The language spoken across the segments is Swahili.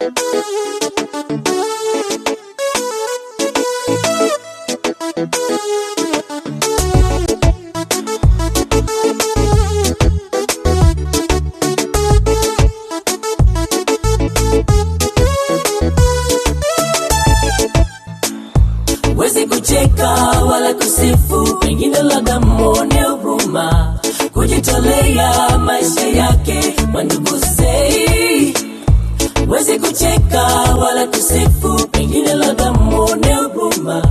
Wezi kucheka wala kusifu, pengine labda mwone huruma, kujitolea maisha yake mandugu sei. Wezi kucheka wala kusifu, pengine labda mwone huruma,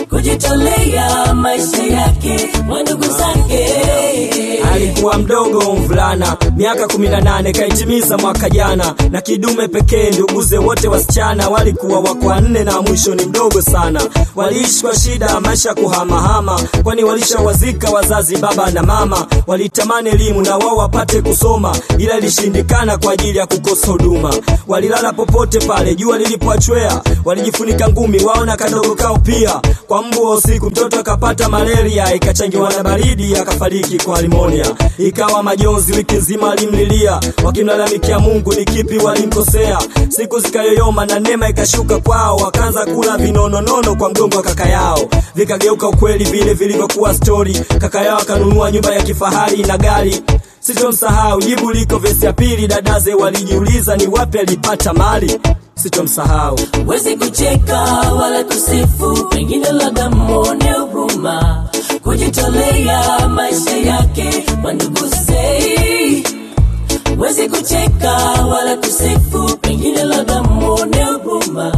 kujitolea maisha yake mandugu zake. alikuwa mdogo mvulana miaka 18 kaitimiza mwaka jana na kidume pekee nduguze wote wasichana walikuwa wako wanne na mwisho ni mdogo sana waliishi kwa shida maisha kuhamahama kwani walishawazika wazazi baba na mama walitamani elimu na wao wapate kusoma ila ilishindikana kwa ajili ya kukosa huduma walilala popote pale jua lilipoachwea walijifunika ngumi wao na kadogo kao pia kwa mbu wa usiku mtoto akapata malaria ikachangiwa na baridi akafariki kwa limonia ikawa majonzi wiki nzima alimlilia wakimlalamikia mungu ni kipi walimkosea siku zikayoyoma na neema ikashuka kwao wakaanza kula vinononono kwa mgongo wa kaka yao vikageuka ukweli vile vilivyokuwa stori kaka yao akanunua nyumba ya kifahari na gari sitomsahau jibu liko vesi ya pili dadaze walijiuliza ni wapi alipata mali sitomsahau Wezi kucheka wala kusifu, pengine labda mwone huruma, kujitolea maisha yake mandugu sei. Wezi kucheka wala kusifu, pengine labda mwone huruma,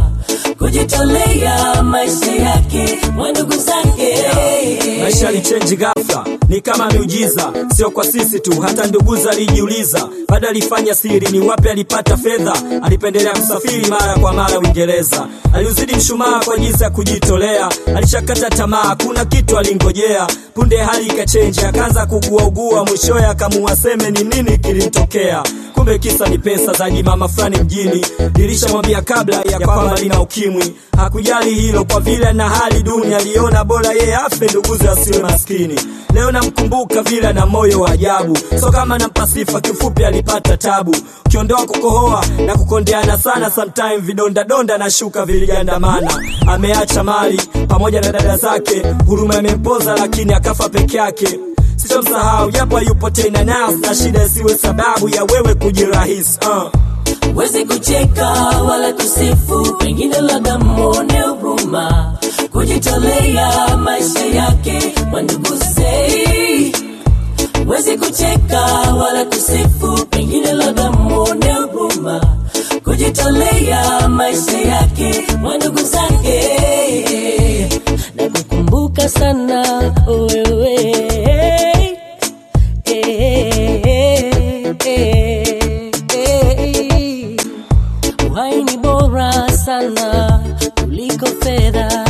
kujitolea maisha yake mandugu zake. maisha yalichenji ghafla ni kama miujiza sio kwa sisi tu hata nduguza alijiuliza bado alifanya siri ni wapi alipata fedha alipendelea kusafiri mara kwa mara uingereza aliuzidi mshumaa kwa jinsi ya kujitolea alishakata tamaa kuna kitu alingojea punde hali ikachenji akaanza kuguaugua mwishoye akamuwaseme ni nini kilimtokea kumbe kisa ni pesa za jimama fulani mjini nilishamwambia kabla ya kwamba lina ukimwi hakujali hilo kwa vile na hali duni aliona bora yeye afe nduguze asiwe maskini leo namkumbuka vile na moyo wa ajabu so kama nampa sifa kifupi alipata tabu ukiondoa kukohoa na kukondeana sana sometime vidondadonda na shuka viligandamana ameacha mali pamoja na dada zake huruma imempoza lakini akafa peke yake sitomsahau japo yupo tena nas na shida isiwe sababu ya wewe kujirahisi uh. Wezi kucheka wala kusifu, pengine labda mwone huruma, kujitolea maisha yake mandugu sei. Wezi kucheka wala kusifu, pengine labda mwone huruma, kujitolea maisha yake mandugu zake. Na kukumbuka sana wewe Uhai ni bora sana kuliko fedha